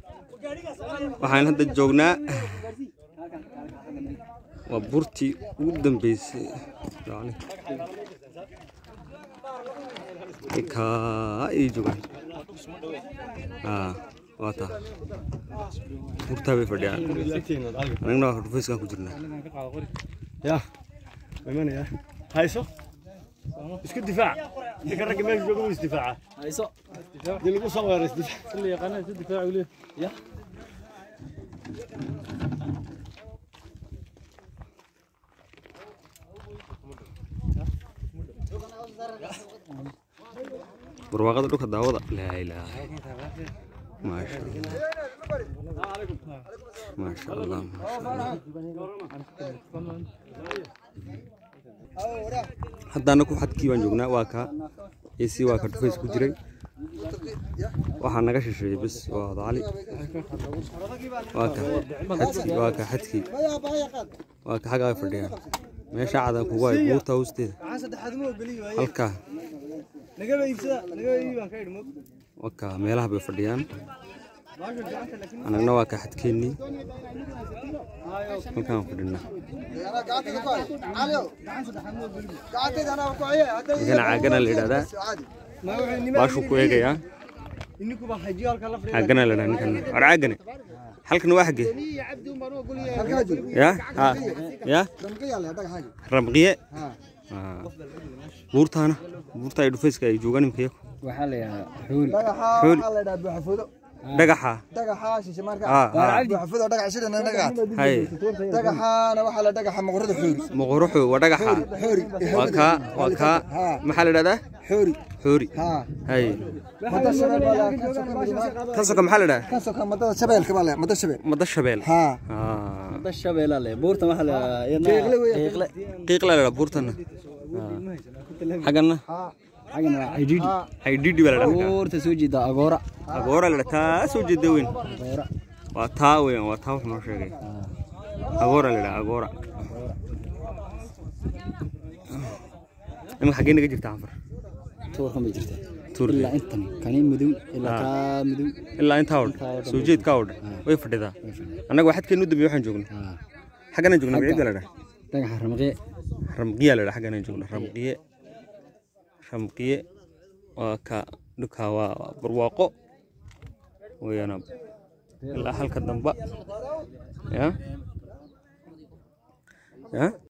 waxaan hadda joognaa waa burtii ugu dambeysay kaa ay joogaan aa waa taa burtaa bay fadhiyaan anagna waa dhufayskaan ku jirnaa ya imanaya hayso isku difaac ninka ragga meesha jooga wuu isdifaaca hayso dii lagu soo weero isdifaac kulli yaqaana si difaac ule ya barwaaqada dhulka daawada laa ilaaha maasha allah maasha allah haddaana ku xadkii baan joognaa waa kaa ac waa ka dhufays ku jiray waxaa naga shisheeyey bes waa cali waa ka xadkii waa ka xadkii waa ka xaggaa fadhiyaan meesha cadan kugu hay buurta hoosteeda halkaa waka meelaha bay fadhiyaan anagna waa ka xadkeennii halkaan fadhinaa ninkana caagana la yidhahdaa baashuu ku eegayaa caagana la yidhahdaa ninkana war caagane halkan waa xaggee ya ha ya ramqiye buurtaana buurta ay dhufayska ay joogaan imika iyagu waxaa la yidhahaa xuul xooli dhagaxa hay dhagaxaana waxaa la dhagaxa maqorada xoori moqoruxu waa dhagaxa waa kaa waa kaa maxaa la yidhahdaa xoori xoori haa hay mada shabeel baa la kan soka midima kan soka maxaa la yidhahdaa kan soka madada shabeelka baa la mada shabeel mada shabeel haa Ah. da shabeela le buurta waxaa la Qiiqle weeye. qiiqle qiiqla la yidhahdaa buurtana xaggana xaggan waa cidhiidhi haydhidhi baa la yidhahdaa buurta soo jeeda agoora agoora la yidhahdaa taa soo jeeda weyn agoora waa taa weyn waa taa wax noo sheegay agoora la yidhahdaa agoora imika xaggee naga jirta canfar tuurkan bay jirtaa Tuurka. ilaa intan kani madow ilaa kaa madow ilaa intaa oo Intaa oo dhan dhan soo bay jeedkaa oo dhan way fadhidaa annaga waa xadkeenu dambeeye waxaan joognay haa xagganaan joognay magacida la yidhaha dhagaxa ramqee ramqiya la yidhaha xagganaan joogna ramqiye ramqiye waa ka dhulkaa waa waa barwaaqo weeyaan ilaa halka damba ya ya